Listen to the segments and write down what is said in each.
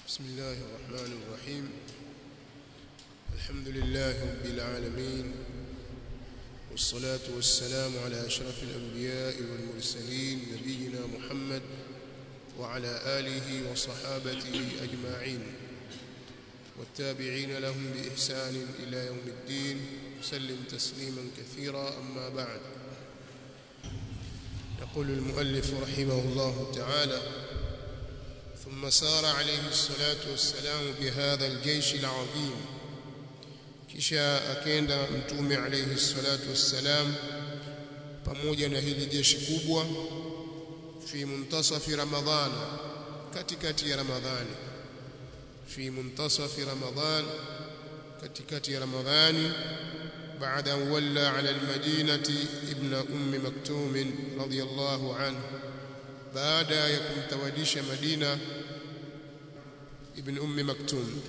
بسم الله الرحمن الرحيم الحمد لله رب العالمين والصلاة والسلام على أشرف الأنبياء والمرسلين نبينا محمد وعلى آله وصحابته أجمعين والتابعين لهم بإحسان إلى يوم الدين وسلم تسليما كثيرا أما بعد يقول المؤلف رحمه الله تعالى ثم سار عليه الصلاة والسلام بهذا الجيش العظيم kisha akenda mtume alayhi salatu wassalam pamoja na hili jeshi kubwa fi muntasafi ramadhan katikati ya ramadhani fi muntasafi ramadhan katikati ya ramadhani بعد أن ولى على المدينة ابن أم مكتوم رضي الله عنه بعد يكون توديش مدينة ابن أم مكتوم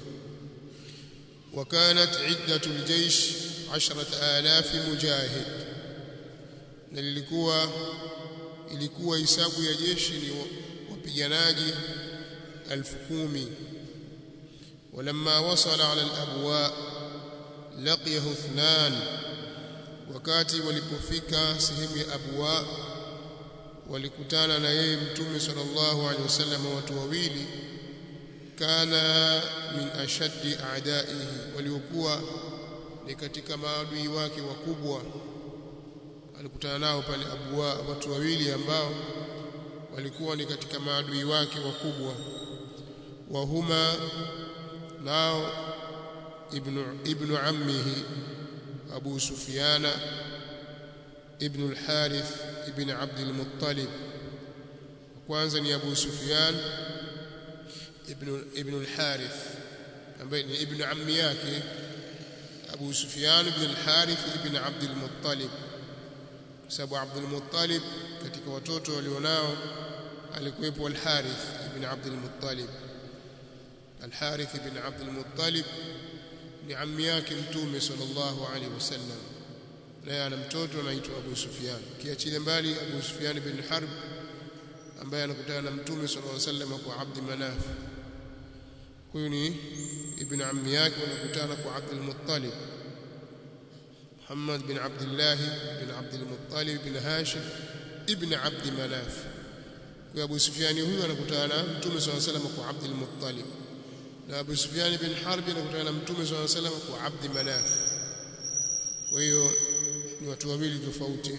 وكانت عدة الجيش عشرة آلاف مجاهد نلikuwa ilikuwa hisabu ya jeshi ni wapiganaji elfu kumi ولما وصل على الأبواء laqiyahu ithnan wakati walipofika sehemu ya abwa walikutana na yeye mtume sallallahu alaihi wasallam watu wawili kana min ashaddi a'daihi waliokuwa ni katika maadui wake wakubwa alikutana nao pale abwa watu wawili ambao walikuwa ni katika maadui wake wakubwa wa huma nao ابن ابن عمه أبو سفيان ابن الحارث ابن عبد المطلب kwanza ni Abu Sufyan ibn ibn al-Harith ambaye ni ibn ammi yake Abu Sufyan ibn al-Harith ibn Abd al-Muttalib kwa sababu Abd al-Muttalib katika watoto walionao alikuwepo al-Harith ibn Abd al-Muttalib al-Harith ibn Abd al-Muttalib ni ammi yake mtume sallallahu alaihi wasallam naye ana mtoto anaitwa Abu Sufyan kiachilia mbali Abu Sufyan bin Harb ambaye anakutana na mtume sallallahu alaihi wasallam kwa Abd Manaf huyu ni ibn ammi yake wanakutana kwa Abd al-Muttalib Muhammad bin Abdullah bin Abd al-Muttalib bin Hashim ibn Abd Manaf kwa Abu Sufyan huyu anakutana na mtume sallallahu alaihi wasallam kwa Abd al-Muttalib na Abu Sufyan bin Harb anakutana na Mtume صلى الله عليه وسلم kwa Abd Manaf. Kwa hiyo ni watu wawili tofauti.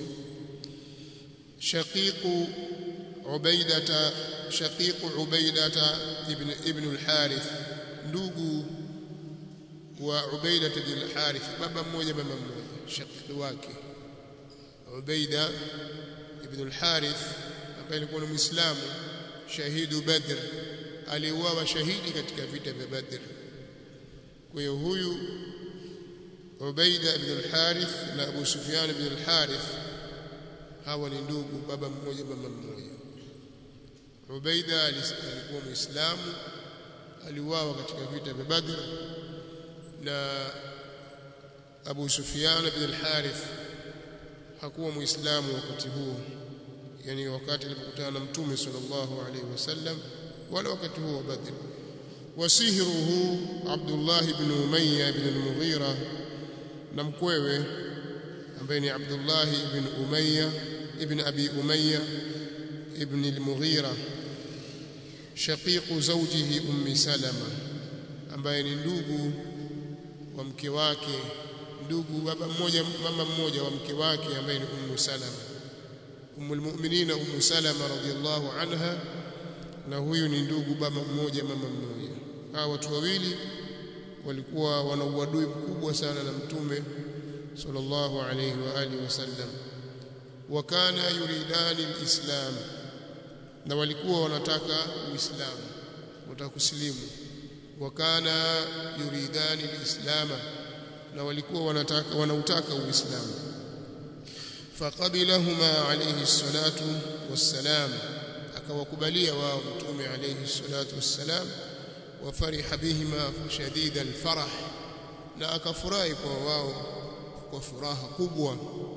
Shaqiq Ubaidata Shaqiq Ubaidata ibn ibn al-Harith ndugu wa Ubaidata bin al-Harith baba mmoja mama mmoja shaqiq wake Ubaida ibn al-Harith ambaye alikuwa ni Muislamu shahidu Badr aliuawa shahidi katika vita vya Badr. Kwa hiyo huyu Ubaida ibn al-Harith na Abu Sufyan ibn al-Harith hawa ni ndugu, baba mmoja mama mmoja. Ubaida alikuwa Muislamu, aliuawa katika vita vya Badr na Abu Sufyan ibn al-Harith hakuwa Muislamu wakati huo, yani wakati alipokutana na Mtume sallallahu alaihi wasallam wala wakati huo Badr wasihruhu Abdullah ibn Umayya ibn al-Mughira na mkwewe ambaye ni Abdullah ibn Umayya ibn Abi Umayya ibn al-Mughira shaqiqu zawjihi ummi Salama ambaye ni ndugu wa mke wake ndugu baba mmoja mama mmoja wa mke wake ambaye ni ummu Salama ummul mu'minina ummu Salama radhiyallahu anha na huyu ni ndugu baba mmoja mama mmoja hawa watu wawili walikuwa wana uadui mkubwa sana na mtume sallallahu alayhi wa alihi wasallam wakana yuridani alislam na walikuwa wanataka uislamu wanataka kusilimu wakana yuridani alislama na walikuwa wanataka wanautaka uislamu faqabilahuma alayhi salatu wassalam akawakubalia wao mtume alayhi salatu wassalam wafariha bihima shadida alfarah na akafurahi kwa wao kwa furaha kubwa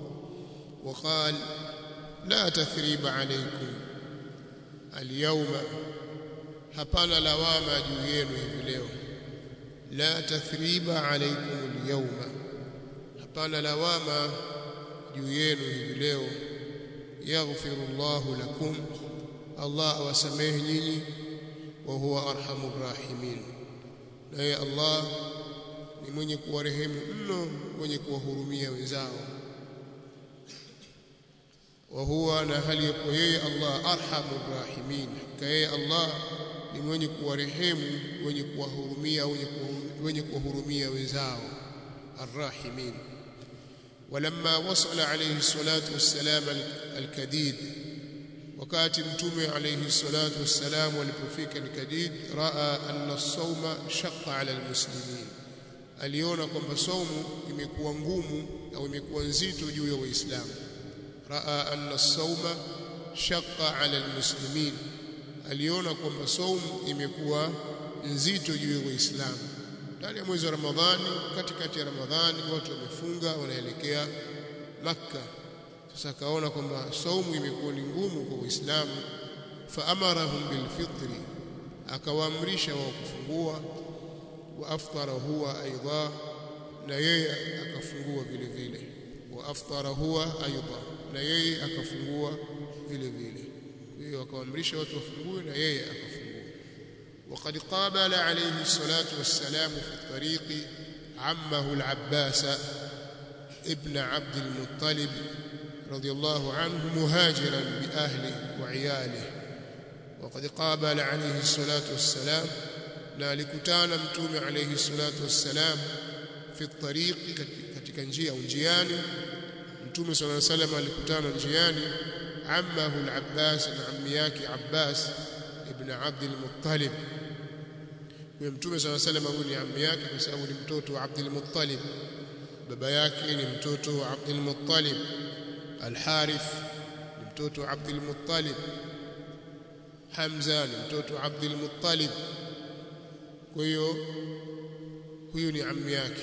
وقال لا تثريب عليكم اليوم hapana lawama juu yenu hivi leo la tathriba alaykum alyawma hapana lawama juu yenu hivi leo yaghfiru Allahu lakum Allah awasamehe nyinyi wa huwa arhamur rahimin naye Allah ni mwenye kuwarehemu mno mwenye kuwahurumia wenzao wa huwa na hali yako yeye Allah arhamur rahimin hakika yeye Allah ni mwenye kuwarehemu wenye kuwahurumia wenye kuwahurumia wenzao arrahimin ولما وصل عليه الصلاة والسلام الكديد wakati mtume alayhi salatu wassalam walipofika al-Kadid raa anna as-sawma shaqqa 'ala al-muslimin aliona kwamba saumu imekuwa ngumu au imekuwa nzito juu ya waislamu raa anna as-sawma shaqqa 'ala al-muslimin aliona kwamba saumu imekuwa nzito juu ya waislamu ndani ya mwezi wa Ramadhani katikati ya Ramadhani watu wamefunga wanaelekea Makka sasa akaona kwamba saumu imekuwa ni ngumu kwa Uislamu faamarahum bilfitri akawaamrisha wao kufungua wa aftara huwa aidha na yeye akafungua vile vile wa aftara huwa aidha na yeye akafungua vile vile hiyo akawaamrisha watu wafungue na yeye akafungua وقد قابل عليه الصلاة والسلام في الطريق عمه العباس ابن عبد المطلب رضي الله عنه مهاجرا بأهله وعياله وقد قابل عليه الصلاة والسلام نالكتانا متوم عليه الصلاة والسلام في الطريق katika njia au njiani mtume صلى الله عليه وسلم alikutana njiani ammahu al-Abbas na ammi yake Abbas ibn Abd al-Muttalib huyo mtume صلى الله عليه وسلم huyu ni ammi yake kwa sababu ni mtoto wa Abd al-Muttalib baba yake ni mtoto wa Abd al-Muttalib Al-Harith ni mtoto wa Abdul Muttalib Hamza ni mtoto wa Abdul Muttalib kwa hiyo huyu ni ammi yake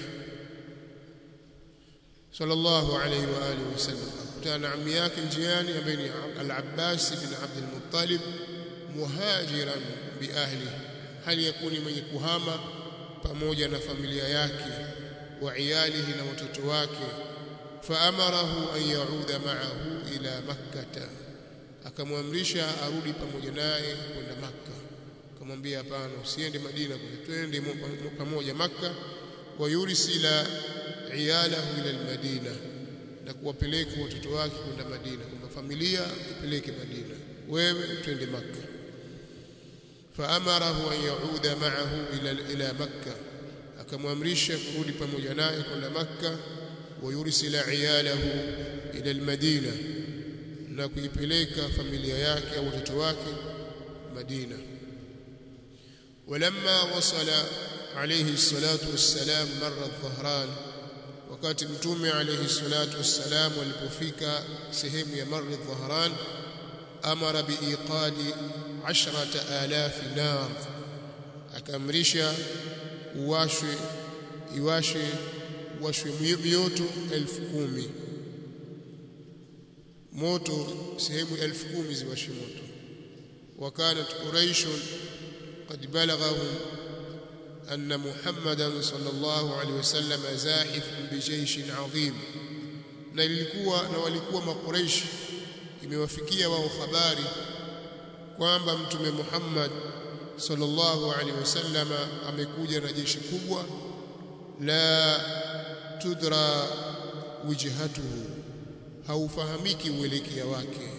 sallallahu alayhi wa alihi wasallam akutana na ammi yake njiani ambaye ni Al-Abbas ibn Abdul Muttalib muhajiran bi ahli hali yakuni mwenye kuhama pamoja na familia yake wa iyalihi na watoto wake faamarahu an yauda ma'ahu ila makkah akamwamrisha arudi pamoja naye kwenda makka akamwambia hapana usiende madina twende pamoja makka wa yursila iyalahu ila almadina na kuwapeleka watoto wake kwenda madina kwamba familia ipeleke madina wewe twende makka faamarahu an yauda ma'ahu ila ila makka akamwamrisha kurudi pamoja naye kwenda makka ويرسل عياله إلى المدينة na kuipeleka familia yake au watoto wake Madina ولما وصل عليه الصلاة والسلام مر الظهران wakati mtume alayhi salatu wassalam alipofika sehemu ya Marr al-Dhahran amara biiqadi 10000 nar akamrisha uwashwe iwashwe washwe mioto elfu kumi moto sehemu elfu kumi ziwashwe moto wakanat quraish qad balaghahum anna muhammadan sallallahu alaihi wasallam zahif bijaysh adhim na ilikuwa na walikuwa makuraish imewafikia wao habari kwamba mtume Muhammad sallallahu alaihi wasallam amekuja na jeshi kubwa la tudra wijhatuhu haufahamiki uelekea wake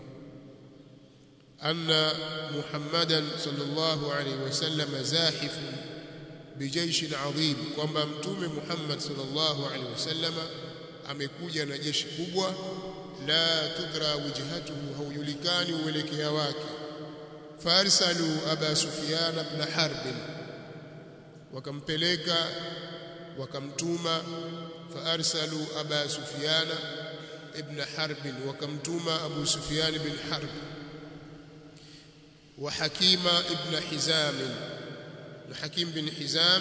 anna muhammadan sallallahu alaihi wasallam zahif bijaish adhim kwamba mtume Muhammad sallallahu alaihi wasallam amekuja na jeshi kubwa la tudra wijhatuhu haujulikani uelekea wake farsalu aba sufyan ibn harb wakampeleka wakamtuma faarsalu aba sufyan ibn harb wakamtuma abu sufyan ibn harb wa hakima ibn hizam na hakim bin hizam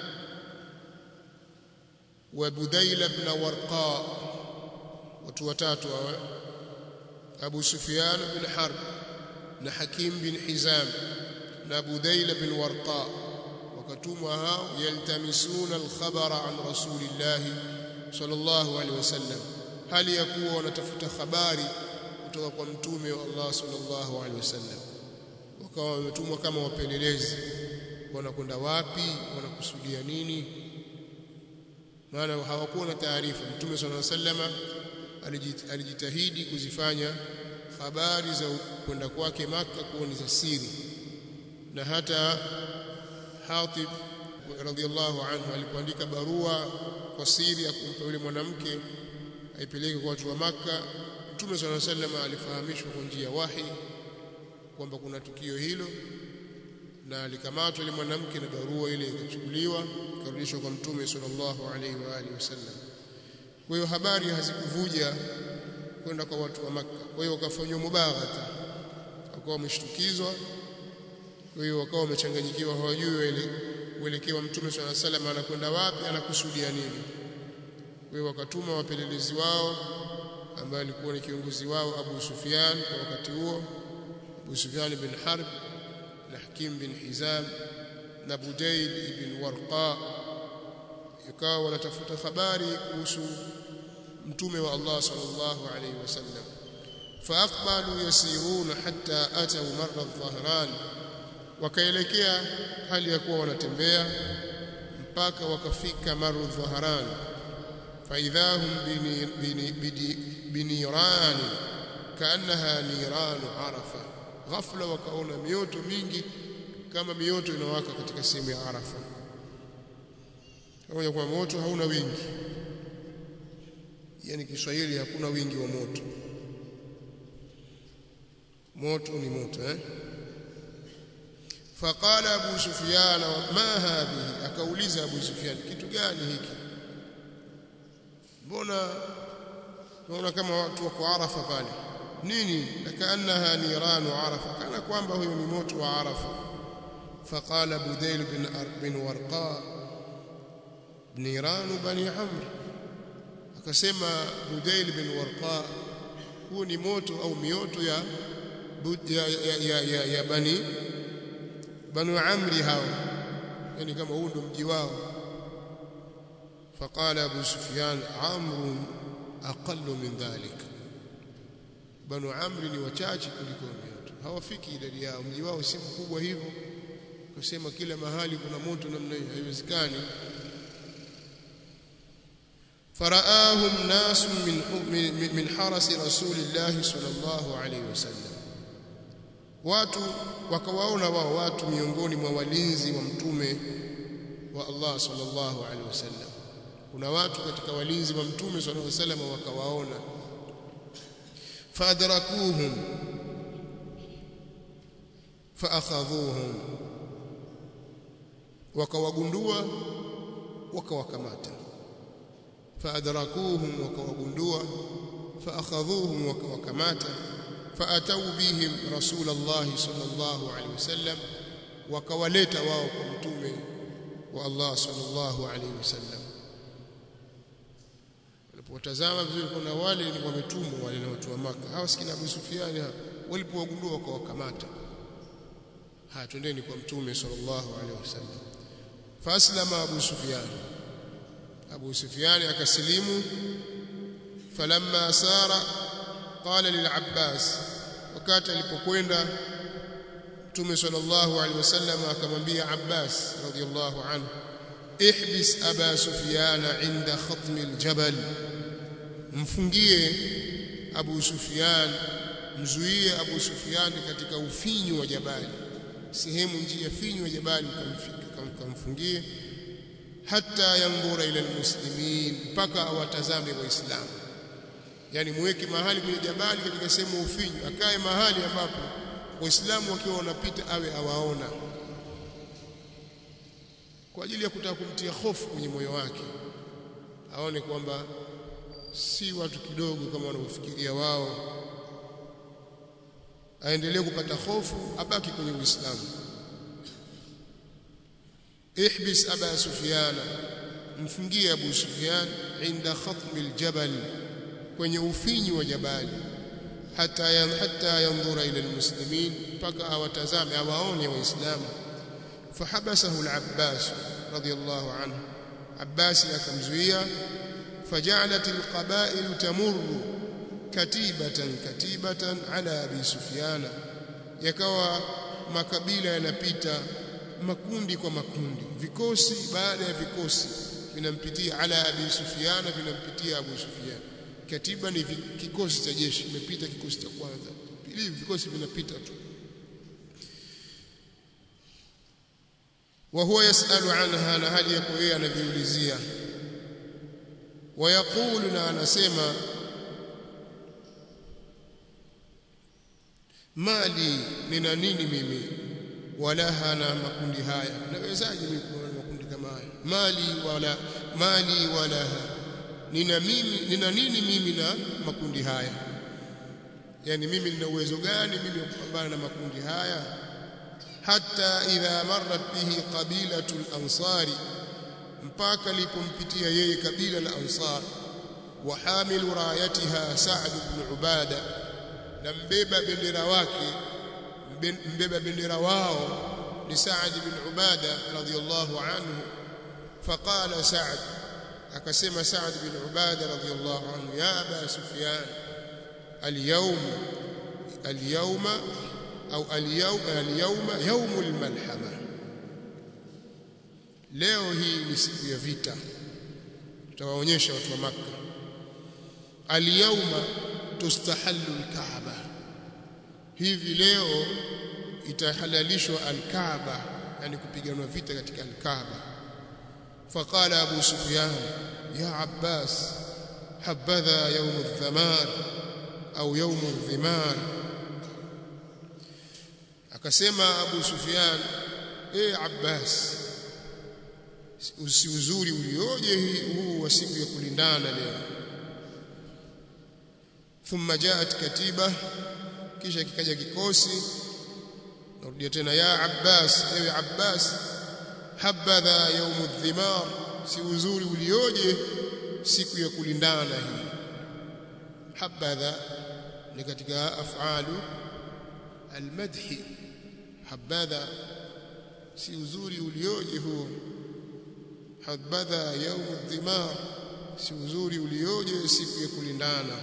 wa budayl ibn warqa watu watatu hawa abu sufyan ibn harb na hakim bin hizam na Budaila bin Warqa wakatumwa hao yaltamisuna alkhabara an rasulillah sallallahu alaihi wasallam hali ya kuwa wanatafuta habari kutoka kwa mtume wa Allah sallallahu alaihi wasallam wakawa wametumwa kama wapelelezi wanakwenda wapi wanakusudia nini maana hawakuwa na taarifa mtume sallallahu alaihi wasallam alijitahidi kuzifanya habari za kwenda kwake maka kuwa ni za siri na hata Hatib radhiallahu anhu alipoandika barua kwa siri ya kumpa yule mwanamke aipeleke kwa watu wa maka Mtume صلى الله عليه وسلم alifahamishwa kwa njia wahi kwamba kuna tukio hilo na alikamatwa yule mwanamke na barua ile ikachukuliwa ikarudishwa kwa Mtume sallallahu alaihi wa alihi wasallam. Kwa hiyo habari hazikuvuja kwenda kwa watu wa Makka. Kwa hiyo wakafanywa mubaghata, wakawa wameshtukizwa. Kwa hiyo wakawa wamechanganyikiwa, hawajui uelekeo wa Mtume sallallahu alaihi wasallam anakwenda wapi, anakusudia nini. Kwa hiyo wakatuma wapelelezi wao ambaye alikuwa ni kiongozi wao Abu Sufyan kwa wakati huo Abu Sufyan bin Harb na Hakim bin Hizam na Budayl ibn Warqa ikawa wanatafuta habari kuhusu mtume wa Allah sallallahu alayhi wasallam faaqbalu yasiruna hatta atau marra dhahran wakaelekea hali ya kuwa wanatembea mpaka wakafika maru dhahran فإذا هم بنيران كأنها نيران عرفة غفلة وكأونا ميوتو mingi kama mioto inawaka katika sehemu ya Arafa kama kwa moto hauna wingi yani Kiswahili hakuna wingi wa moto moto ni moto eh فقال أبو سفيان ما هذه akauliza Abu Sufyan kitu gani hiki mbona naona kama watu wako Arafa pale nini kaannaha niranu Arafa kana kwamba huyo ni moto wa Arafa faqala Budayl bin bin Warqa niranu bani Amr akasema Budayl bin Warqa huo ni moto au mioto ya ya, ya, ya, ya, ya bani banu Amri hao yani kama huu ndo mji wao فقال أبو سفيان عمرو أقل من ذلك بنو عمرو ni wachache kuliko mioto hawafiki idadi yao mji wao si mkubwa hivyo kusema kila mahali kuna moto namna hiyo haiwezekani فراهم ناس من من حرس رسول الله صلى الله عليه وسلم watu wakawaona wao watu miongoni mwa walinzi wa mtume wa Allah sallallahu alaihi wasallam kuna watu katika walinzi wa mtume sallallahu alaihi wasallam wakawaona fadrakuhum faakhadhuhum wakawagundua wakawakamata faadrakuhum wakawagundua faakhadhuhum wakawakamata faatau bihim rasul Allah sallallahu alaihi wasallam wakawaleta wao kwa mtume wa Allah sallallahu alaihi wasallam walipotazama vizuri kuna wale ni wametumwa wale na watu wa maka hawa sikina Abu Sufyan walipowagundua wakawakamata haya twendeni kwa mtume sallallahu alaihi wasallam faslama Abu Sufyan Abu Sufyan akasilimu falamma sara qala lil Abbas wakati alipokwenda mtume sallallahu alaihi wasallam akamwambia Abbas radhiyallahu anhu ihbis aba sufyana inda khatmi aljabal mfungie abu sufyan mzuie abu sufyan katika ufinyu wa jabali sehemu njia finyu ya jabali ukamfungie hata yangura ila almuslimin mpaka awatazame waislamu yani muweke mahali kwenye jabali katika sehemu ufinyu akae mahali ambapo waislamu wakiwa wanapita awe awaona kwa ajili ya kutaka kumtia hofu kwenye moyo wake aone kwamba si watu kidogo kama wanavyofikiria wao aendelee kupata hofu abaki kwenye Uislamu ihbis aba sufyana mfungie abu sufyan inda khatmi aljabal kwenye ufinyi wa jabali hata yan, hata yanzura ila almuslimin mpaka awatazame awaone waislamu fahabasahu al-Abbas radiyallahu anhu Abbas akamzuia فجعلت القبائل تمر كتيبة كتيبة على أبي سفيان yakawa makabila yanapita makundi kwa makundi vikosi baada ya vikosi vinampitia ala abi sufyan vinampitia abu sufyan katiba ni kikosi cha jeshi imepita kikosi cha kwanza pili vikosi vinapita tu wa huwa yasalu anha na hali yako yeye anaviulizia wayaqulu na anasema mali nina nini mimi wala hana makundi haya nawezaje mimi kuwa na makundi kama haya mali wala mali wala nina mimi nina nini mimi na makundi haya yani mimi nina uwezo gani mimi wa kupambana na makundi haya hata idha marrat bihi qabilatu al-ansari mpaka lipompitia yeye kabila la ansar wa hamilu rayatiha sa'd ibn ubada na mbeba bendera wake mbeba bendera wao ni Sa'd bin Ubada radhiyallahu anhu faqala Sa'd akasema Sa'd bin Ubada radhiyallahu anhu ya Aba Sufyan al-yawm al-yawma au al-yawm al-yawma yawm al-malhama leo hii ni siku ya vita tutawaonyesha watu wa Makka al-yawma tustahallu al-Kaaba hivi leo itahalalishwa al-Kaaba yani kupiganwa vita katika al-Kaaba faqala Abu Sufyan ya Abbas habadha yawm adh-dhamar au yawm adh-dhimar akasema Abu Sufyan eh Abbas usi uzuri ulioje huu wa siku ya kulindana leo thumma jaat katiba kisha kikaja kikosi narudia tena ya Abbas ewe Abbas habadha yawm adh-dhimar si uzuri ulioje siku ya kulindana hii habadha ni katika afalu almadhi habadha si uzuri ulioje huo habadha yawm adh-dhimar si uzuri ulioje siku ya kulindana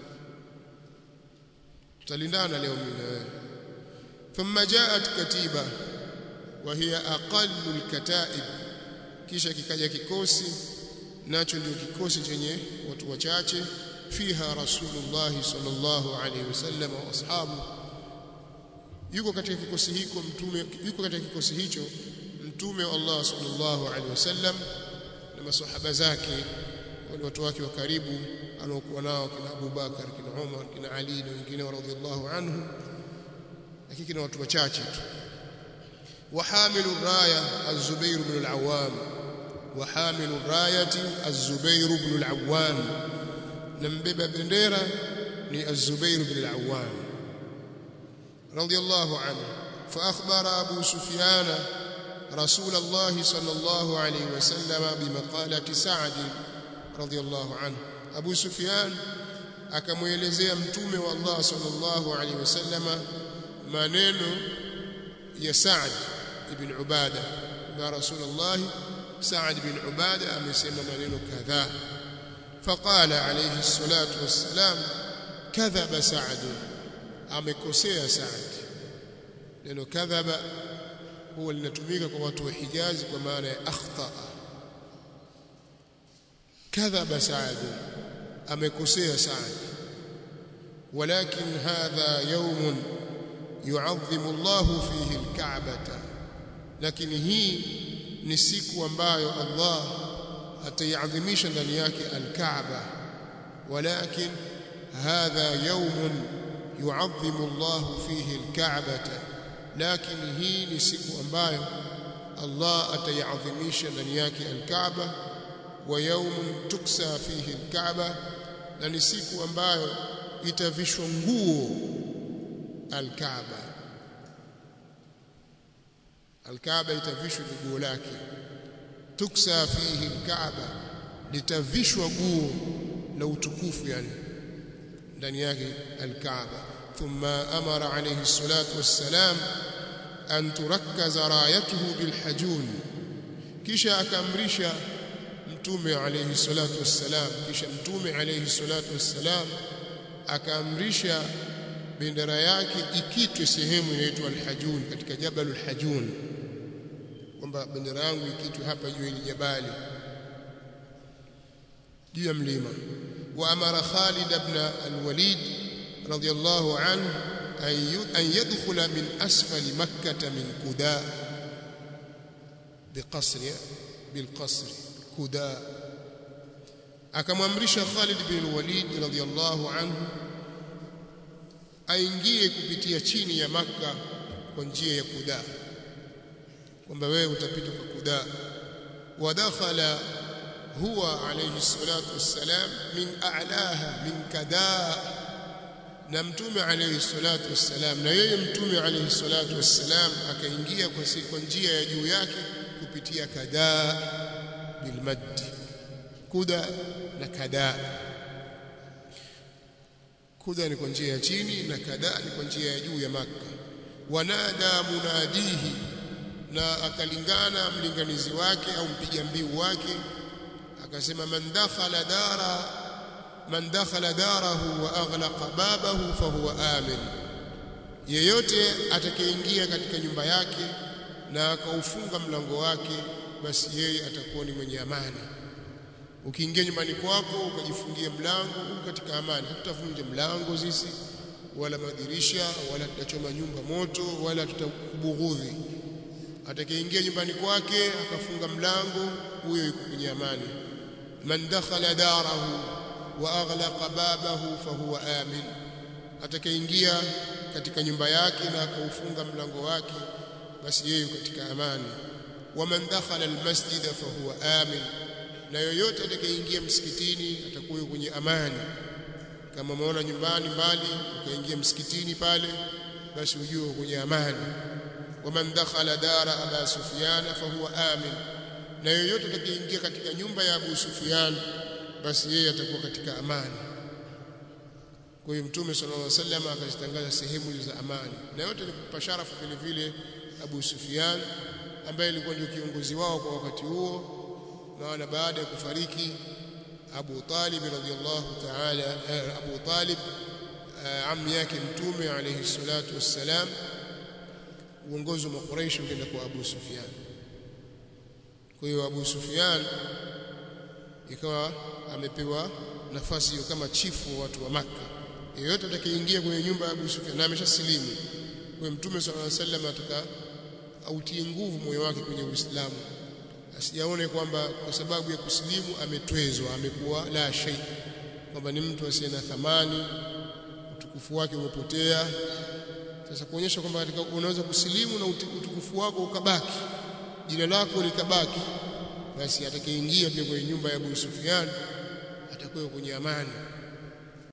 tutalindana leo mimi na wewe thumma jaat katiba wa hiya aqallu alkataib kisha kikaja kikosi nacho ndio kikosi chenye watu wachache fiha rasulullah sallallahu alayhi wasallam wa ashabu yuko katika kikosi hiko mtume yuko katika kikosi hicho mtume wa Allah sallallahu alayhi wasallam na maswahaba zake wale watu wake wa karibu anaokuwa nao kina Abu Bakar kina Umar kina Ali na wengine radhiallahu anhu lakini kina watu wachache tu وحامل الرايه الزبير بن العوام وحامل الرايه الزبير بن العوام نمبeba bendera ni الزبير بن العوام رضي الله عنه فاخبر ابو سفيان رسول الله صلى الله عليه وسلم بمقاله سعد رضي الله عنه ابو سفيان akamuelezea mtume wa Allah sallallahu alaihi wasallama maneno ya Sa'd ibn Ubada na Rasulullah Sa'd ibn Ubada amesema maneno kadhaa faqala alayhi salatu wassalam kadhaba Sa'd amekosea Sa'd neno kadhaba huwa linatumika kwa watu wa Hijazi kwa maana ya akhta kadhaba Sa'd amekosea Sa'd ولكن هذا يوم يعظم الله فيه الكعبة لكن هي ni siku ambayo Allah ataiadhimisha ndani yake al-Kaaba walakin hadha yawm yu'azzimu Allah fihi al-Ka'bata lakini hii ni siku ambayo Allah ataiadhimisha ndani yake al-Kaaba wa yawm tuksa fihi al-Kaaba na ni siku ambayo itavishwa nguo al-Kaaba al-Kaaba itavishwa guo lake tuksa fihi al-Kaaba litavishwa guo la utukufu yani ndani yake al-Kaaba ثم أمر عليه الصلاة والسلام أن تركز رايته بالحجون kisha akamrisha mtume alayhi salatu wassalam kisha mtume alayhi salatu wassalam akaamrisha bendera yake ikitwe sehemu inaitwa al-Hajun katika Jabal al-Hajun kwamba bendera yangu ikitwe hapa juu ya jabali juu ya mlima wa amara Khalid ibn al-Walid radiyallahu anhu an yadkhula min asfali makkah min kuda biqasr bilqasr kuda akamwamrisha Khalid bin al-Walid radiyallahu anhu aingie kupitia chini ya maka kwa njia ya kuda kwamba wewe utapita kwa kuda wadakhala huwa alayhi salatu wassalam min a'laha min kada na mtume alayhi salatu wassalam na yeye mtume alayhi salatu wassalam akaingia kwa kwa njia ya juu yake kupitia kada bilmad kuda na kada kuda ni kwa njia ya chini na kada ni kwa njia ya juu ya maka wanada munadihi na akalingana mlinganizi wake au mpiga mbiu wake akasema man dakhala dara man dakhala darahu wa aghlaqa babahu fahuwa amin yeyote atakayeingia katika nyumba yake na akaufunga mlango wake basi yeye atakuwa ni mwenye amani ukiingia nyumbani kwako ukajifungia mlango uko katika amani hatutavunja mlango sisi wala madirisha wala tutachoma nyumba moto wala tutakubughudhi atakayeingia nyumbani kwake akafunga mlango huyo yuko kwenye amani man dakhala darahu wa aghlaqa babahu fahuwa amin atakayeingia katika nyumba yake na akaufunga mlango wake basi yeye katika amani waman dakhala almasjid fahuwa amin na yoyote atakayeingia msikitini atakuwa kwenye amani kama umeona nyumbani mbali ukaingia msikitini pale basi ujue kwenye amani waman dakhala dara aba sufyan fahuwa amin na yoyote atakayeingia katika nyumba ya Abu Sufyan basi yeye atakuwa katika amani kwa hiyo mtume sallallahu alaihi wasallam akazitangaza sehemu za amani na yote ni kupa sharafu vile vile Abu Sufyan ambaye alikuwa ndio kiongozi wao kwa wakati huo na baada ya kufariki Abu Talib radhiyallahu ta'ala Abu Talib ammi yake mtume alayhi salatu wassalam uongozi wa Quraysh ukaenda kwa Abu Sufyan kwa hiyo Abu Sufyan ikawa amepewa nafasi hiyo kama chifu wa watu wa Makka yeyote atakayeingia kwenye nyumba ya Abu Sufyan na ameshasilimu kwa mtume sallallahu alaihi wasallam ataka autie nguvu moyo wake kwenye Uislamu asijaone kwamba kwa sababu ya kusilimu ametwezwa amekuwa la shay kwamba ni mtu asiye na thamani utukufu wake umepotea sasa kuonyesha kwamba katika unaweza kusilimu na utukufu wako ukabaki jina lako likabaki basi atakayeingia pia kwenye nyumba ya Abu Sufyan atakuwa kwenye amani